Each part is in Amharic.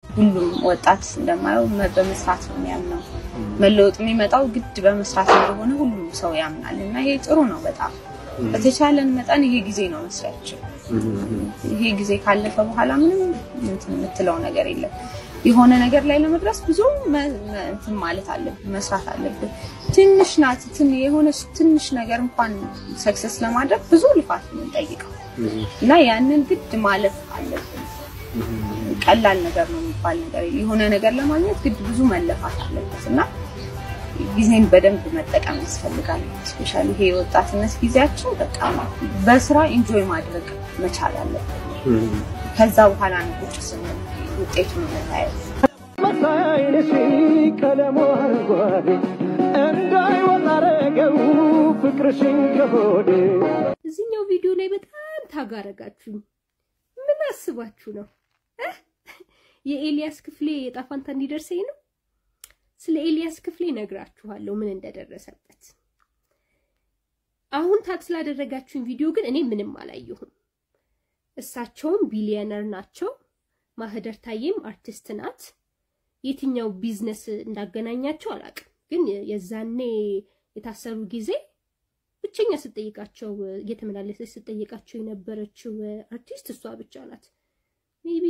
ሁሉም ወጣት እንደማየው መ- በመስራት ነው የሚያምነው። መለወጥ የሚመጣው ግድ በመስራት እንደሆነ ሁሉም ሰው ያምናል እና ይሄ ጥሩ ነው በጣም በተቻለን መጠን ይሄ ጊዜ ነው መስሪያችን። ይሄ ጊዜ ካለፈ በኋላ ምንም እንትን የምትለው ነገር የለም። የሆነ ነገር ላይ ለመድረስ ብዙ መ- መ- እንትን ማለት አለብን፣ መስራት አለብን። ትንሽ ናት ትን የሆነች ትንሽ ነገር እንኳን ሰክሰስ ለማድረግ ብዙ ልፋት ነው የሚጠይቀው እና ያንን ግድ ማለፍ አለብን። ቀላል ነገር ነው የሚባል ነገር የለም። የሆነ ነገር ለማግኘት ግድ ብዙ መለፋት አለበት እና ጊዜን በደንብ መጠቀም ያስፈልጋል። ስፔሻሊ ይሄ የወጣትነት ጊዜያችን በቃ በስራ ኢንጆይ ማድረግ መቻል አለብን። ከዛ በኋላ ነው ቁጭ ስንል ውጤቱን የምናየው። መሳይነሽ ቀለሙ አረንጓዴ እንዳይወጣ አረገው ፍቅርሽን ከሆዴ እዚህኛው ቪዲዮ ላይ በጣም ታጋረጋችሁ። ምን አስባችሁ ነው? እህ? የኤልያስ ክፍሌ የዕጣ ፈንታ እንዲደርሰኝ ነው። ስለ ኤልያስ ክፍሌ ነግራችኋለሁ ምን እንደደረሰበት። አሁን ታግ ስላደረጋችሁኝ ቪዲዮ ግን እኔ ምንም አላየሁም። እሳቸውም ቢሊየነር ናቸው። ማህደር ታዬም አርቲስት ናት። የትኛው ቢዝነስ እንዳገናኛቸው አላውቅም፣ ግን የዛኔ የታሰሩ ጊዜ ብቸኛ ስጠይቃቸው እየተመላለሰች ስጠይቃቸው የነበረችው አርቲስት እሷ ብቻ ናት። ሜቢ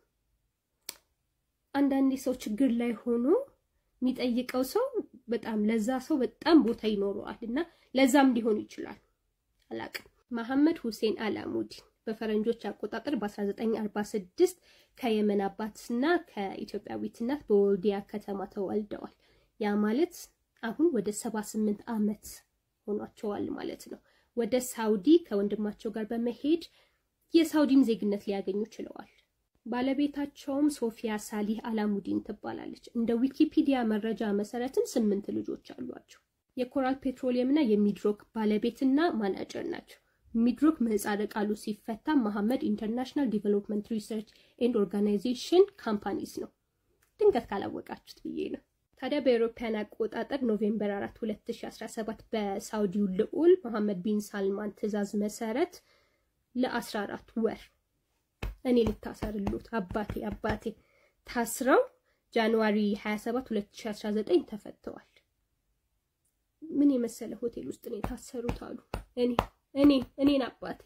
አንዳንዴ ሰው ችግር ላይ ሆኖ የሚጠይቀው ሰው በጣም ለዛ ሰው በጣም ቦታ ይኖረዋል እና ለዛም ሊሆን ይችላል። አላቅም። መሐመድ ሁሴን አላሙዲን በፈረንጆች አቆጣጠር በ1946 ከየመን አባትና ከኢትዮጵያዊት እናት በወልዲያ ከተማ ተወልደዋል። ያ ማለት አሁን ወደ 78 ዓመት ሆኗቸዋል ማለት ነው። ወደ ሳውዲ ከወንድማቸው ጋር በመሄድ የሳውዲም ዜግነት ሊያገኙ ችለዋል። ባለቤታቸውም ሶፊያ ሳሊህ አላሙዲን ትባላለች። እንደ ዊኪፒዲያ መረጃ መሰረትም ስምንት ልጆች አሏቸው። የኮራል ፔትሮሊየም እና የሚድሮክ ባለቤትና ማናጀር ናቸው። ሚድሮክ ምህጻረ ቃሉ ሲፈታ መሐመድ ኢንተርናሽናል ዲቨሎፕመንት ሪሰርች ኤንድ ኦርጋናይዜሽን ካምፓኒስ ነው። ድንገት ካላወቃችሁት ብዬ ነው። ታዲያ በአውሮፓውያን አቆጣጠር ኖቬምበር 4 2017 በሳውዲው ልዑል መሐመድ ቢን ሳልማን ትዕዛዝ መሰረት ለ14 ወር እኔ ልታሰርሉት አባቴ አባቴ ታስረው ጃንዋሪ 27 2019 ተፈተዋል። ምን የመሰለ ሆቴል ውስጥ ነው የታሰሩት አሉ። እኔ እኔ እኔን አባቴ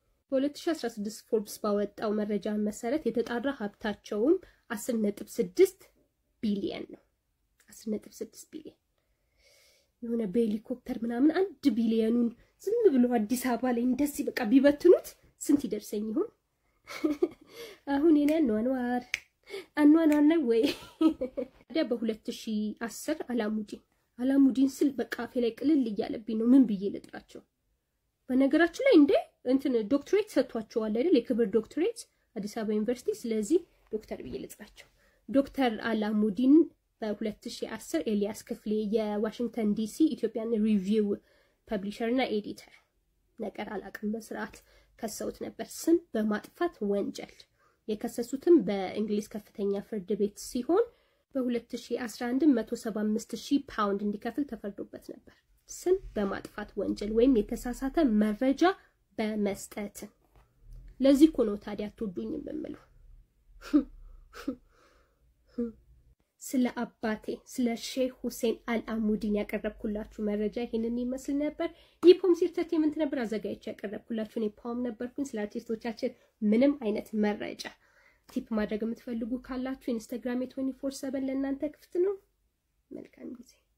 በ2016 ፎርብስ ባወጣው መረጃ መሰረት የተጣራ ሀብታቸውም 10.6 ቢሊየን ነው። 10.6 ቢሊየን የሆነ በሄሊኮፕተር ምናምን አንድ ቢሊየኑን ዝም ብሎ አዲስ አበባ ላይ እንደዚህ በቃ ቢበትኑት ስንት ይደርሰኝ ይሆን? አሁን የኔ አኗኗር አኗኗር ነው ወይ? ታዲያ በ2010 አላሙዲን አላሙዲን ስል በቃ አፌ ላይ ቅልል እያለብኝ ነው። ምን ብዬ ልጥራቸው? በነገራችን ላይ እንደ እንትን ዶክትሬት ሰጥቷቸዋል አይደል? የክብር ዶክትሬት አዲስ አበባ ዩኒቨርሲቲ። ስለዚህ ዶክተር ብዬ ልጥራቸው። ዶክተር አላሙዲን በ2010 ኤልያስ ክፍሌ የዋሽንግተን ዲሲ ኢትዮጵያን ሪቪው ፐብሊሸር እና ኤዲተር ነገር አላቅም በስርዓት ከሰውት ነበር ስም በማጥፋት ወንጀል የከሰሱትም በእንግሊዝ ከፍተኛ ፍርድ ቤት ሲሆን በ2011 175 ሺህ ፓውንድ እንዲከፍል ተፈርዶበት ነበር። ስም በማጥፋት ወንጀል ወይም የተሳሳተ መረጃ በመስጠት። ለዚህ እኮ ነው ታዲያ አትወዱኝም የምለው። ስለ አባቴ ስለ ሼህ ሁሴን አልአሙዲን ያቀረብኩላችሁ መረጃ ይህንን ይመስል ነበር። ይህ ፖም ኢንተርቴይንመንት ነበር አዘጋጅቼ ያቀረብኩላችሁ። እኔ ፖም ነበርኩኝ። ስለ አርቲስቶቻችን ምንም አይነት መረጃ ቲፕ ማድረግ የምትፈልጉ ካላችሁ ኢንስታግራም የትዌንቲ ፎር ሰቨን ለእናንተ ክፍት ነው። መልካም ጊዜ